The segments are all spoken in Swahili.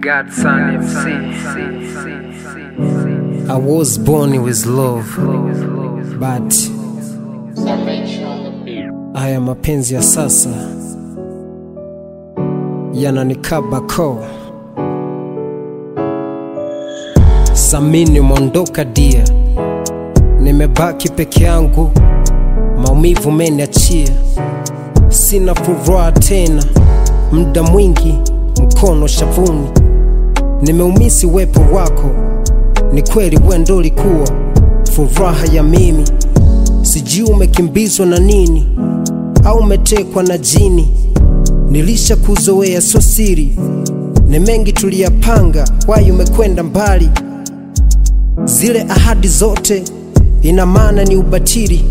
Godson MC. I was born with love, but haya mapenzi ya sasa yananikaba koo. Samini umeondoka dia, nimebaki peke yangu, maumivu meniachia, sina furaha tena, muda mwingi mkono shavuni, nimeumisi uwepo wako. Ni kweli wewe ndo ulikuwa furaha ya mimi, sijui umekimbizwa na nini au umetekwa na jini. Nilisha kuzoea so siri, ni mengi tuliyapanga, wai umekwenda mbali. Zile ahadi zote ina maana ni ubatili.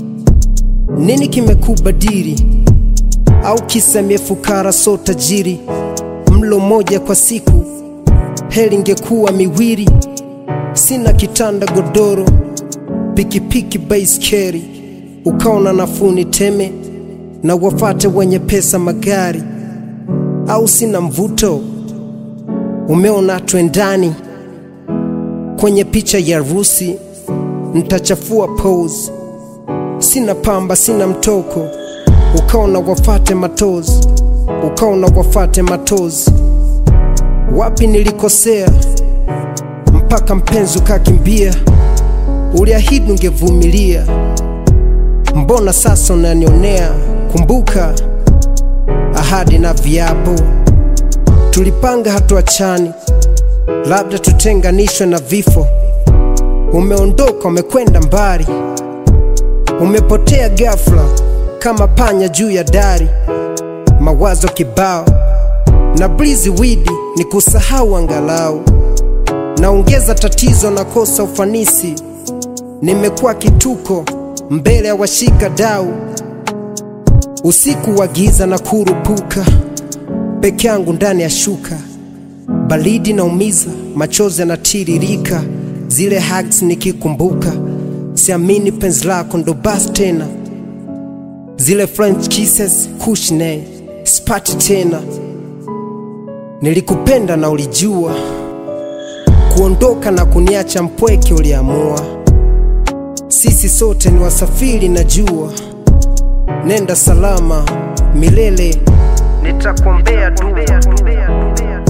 Nini kimekubadili? Au kisa miefukara so tajiri? Mlo moja kwa siku, heri ingekuwa miwili. Sina kitanda godoro, pikipiki baiskeli, ukaona nafuu niteme na wafate wenye pesa magari, au sina mvuto? Umeona twendani kwenye picha ya rusi, ntachafua pose. Sina pamba, sina mtoko, ukaona wafate matozi, ukaona wafate matozi. Wapi nilikosea mpaka mpenzi ukakimbia? Uliahidi ungevumilia, mbona sasa unanionea? Kumbuka ahadi na viapo, tulipanga hatuachani, labda tutenganishwe na vifo. Umeondoka, umekwenda mbali, umepotea ghafla kama panya juu ya dari, mawazo kibao na blizi widi ni kusahau angalau, naongeza tatizo, nakosa ufanisi, nimekuwa kituko mbele ya washika dau, usiku wa giza na kurupuka peke yangu ndani ya shuka, baridi naumiza, machozi yanatiririka, zile hugs nikikumbuka, siamini penzi lako ndo basi tena, zile French kisses kushne spati tena, nilikupenda na ulijua, kuondoka na kuniacha mpweke uliamua, sisi sote ni wasafiri najua, nenda salama milele, nitakuombea dua.